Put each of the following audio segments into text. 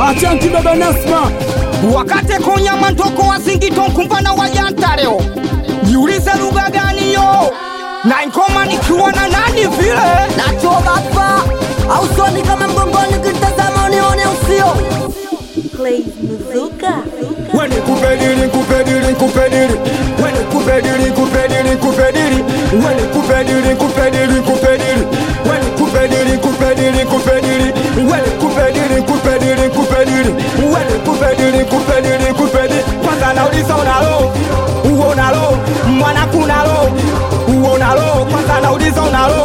Achanki baba Nasma, wakate konya mantoko wasingito nkumbana wajanta leo jiulize lugha gani yo na nkoma nikiwa na nani vile nachobapa au soni kama mgongoni kitazama unione usio Play Muzuka. Wene kupediri kupediri kupediri Wene kupediri kupediri kupediri Wene kupediri kupediri kupediri Wene kupediri kupediri kupediri Wene kupediri kupediri kupediri Wene kupediri kupediri kupediri Kwanza nauliza unalo Uonalo Mwana kunalo Uonalo Kwanza nauliza unalo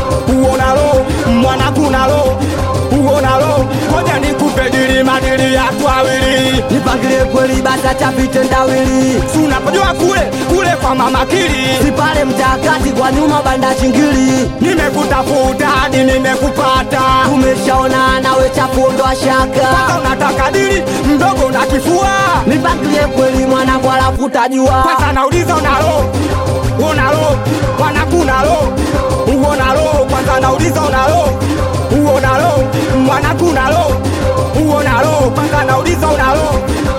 Uonalo Mwana kunalo Uonalo Koja nikupediri madiri ya twawili nipangilie kweli basa chapite ndawili Si unapojua kule kule kwa mama kili sipale mtakati kwa nyuma banda chingili nimekutafuta hadi nimekupata tumeshaona nawe chafuondoa kwanza shaka unataka dili mdogo na kifua nipangilie kweli mwanangu alafu utajua kwanza nauliza unalo unalo mwanakunalo uonalo kwanza nauliza unalo uonalo mwanakunalo uonalo kwanza nauliza unalo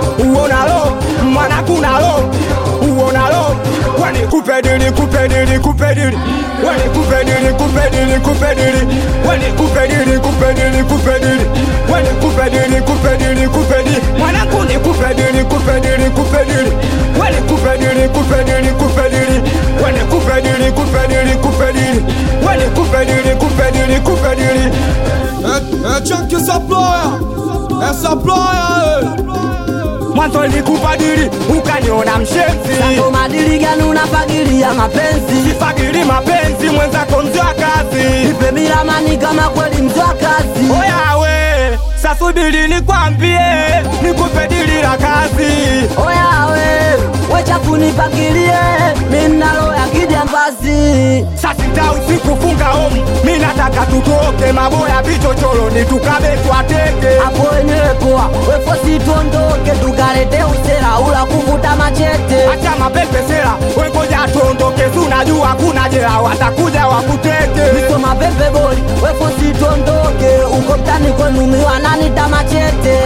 uonalo mwanakunalo uonalo wani kupedili kupedili kupedili wani kupedili kupedili kupedili wani kupedili kupedili kupedili wani kupedili kupedili kupedili mwanakuni kupedili kupedili kupedili wani kupedili kupedili kupedili wani kupedili kupedili kupedili wani kupedili kupedili kupedili é, é Chunky Supplier, é Supplier, mwanzo ilikubadili ukaniona mshenzi Sako madili gani unafagilia mapenzi sifagili mapenzi mwenzako mzee wa kazi ipe milamani kama kweli mzwa kazi oyawe sasubili nikwambie nikupe dili la kazi oyawe wechafu nipangilie minalo ya kijambazi sasita usikufunga omu mi nataka tutoke maboya vichochoroni tukabe twateke hapo wenyewe poa wefosi tuondoke tukalete usera ula kuvuta machete acha mapepesera wengoja tuondoke sunajua kuna jela watakuja wakuteke Niso mapepe boli wefosi tuondoke uko mtani kwenu miwananita machete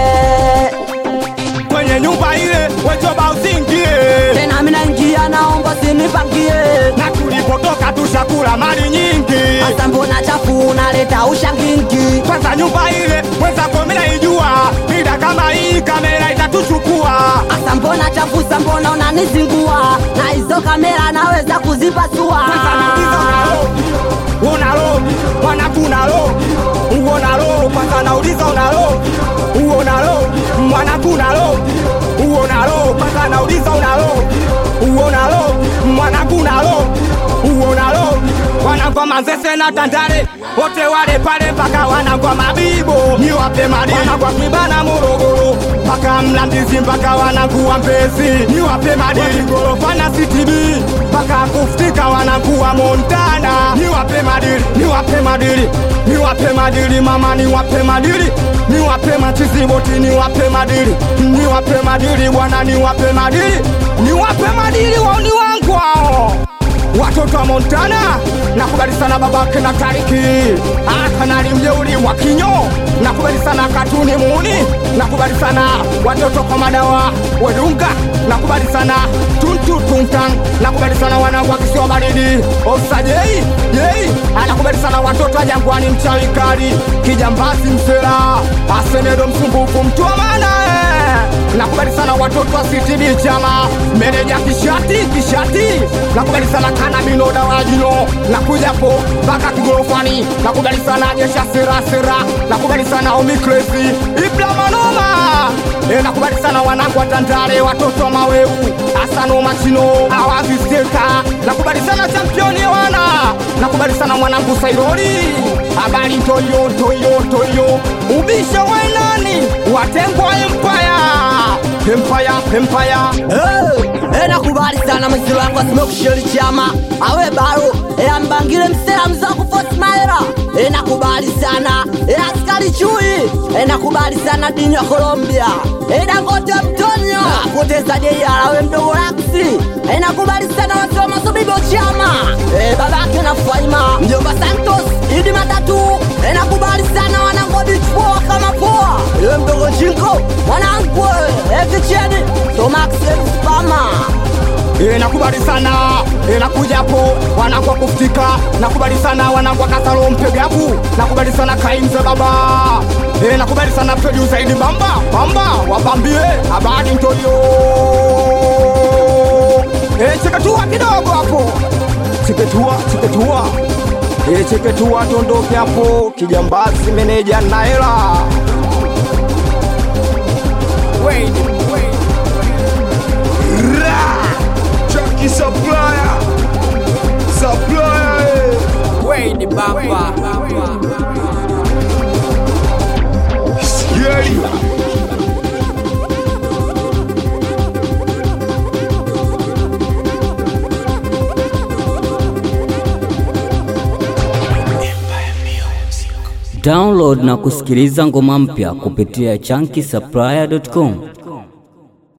kwenye nyumba ile wejoba usingie tena mina njia naomba sinipangie na tulipotoka tushakula mali nyingi hasa mbona chafu unaleta ushangingi kwanza nyumba ile mwenzako minaijua mida kama hii kamera itatuchukua hasa mbona chafusa mbona unanizingua na hizo kamera naweza kuzipasua Kwanza nauliza unalo unalo mwanakunalo uonalo kwanza nauliza unalo uonalo mwanakunalo uonalo kwanza nauliza unalo uonalo mwanakunalo uonalo wanangwa manzese na tandale wote wale pale mpaka wanangwa mabibo niwape mali wanangwa kibana morogoro mpaka mlandizi mpaka wananguwa mbezi niwape madili gorofana ctb mpaka kuftika wananguwa montana niwape madili niwape madili niwape madili mama niwape madili niwape machiziboti niwape madili niwape madili bwana niwape madili niwape madili wauni wangu hao watoto wa Montana nakubali sana babake na Tariki akanali mjeuri wa kinyo nakubali sana katuni muni nakubali sana watoto kwa madawa wedunga nakubali sana tuntu tuntan nakubali sana wanangu wa kisiwa baridi osajei yei anakubali sana watoto wa jangwani mchawi kali kijambazi msela asenedo msumbufu mtu wa maana eh. nakubali sana watoto wa CTD chama meneja kishati kishati nakubali sana kana minoda wajino nakujapo mpaka kigorofani nakubali sana jesha sera sera nakubali sana omikresi iplamanoma e, nakubali sana wanangu wa Tandale watoto wa maweu asano machino awazisteka nakubali sana championi wana nakubali sana mwanangu sairori habari ntoyo ntoyo ntoyo ubisha wainani watengwa empire empire empire Eh, eh, nakubali sana mwisiro wangu asimekusheli chama awe baro eh, ambangile msela mzaku fosmaera eh, nakubali sana eh, askari chui eh, nakubali sana dini ya Colombia eh, dangote mtonyo napoteza jeiara we mdogo laksi eh, nakubali sana watu wa masobibo chama eh, babake na faima mjomba Santos idi matatu eh, nakubali sana wanangu wa beach poa kama poa eh, mdogo nakubali sana e, nakuja hapo wanangu wa kufika nakubali sana wanangu wa kasalo mpegabu nakubali sana kaimze baba e, nakubali sana peju zaidi bamba bamba wabambie habari mtoyo e, cheketua kidogo hapo cheketua cheketua e, cheketua tondoke hapo kijambazi meneja naela wait, wait. Chucky Supplier Supplier eh. Wait, bamba. Scary Download na kusikiliza ngoma mpya kupitia chunky supplier.com.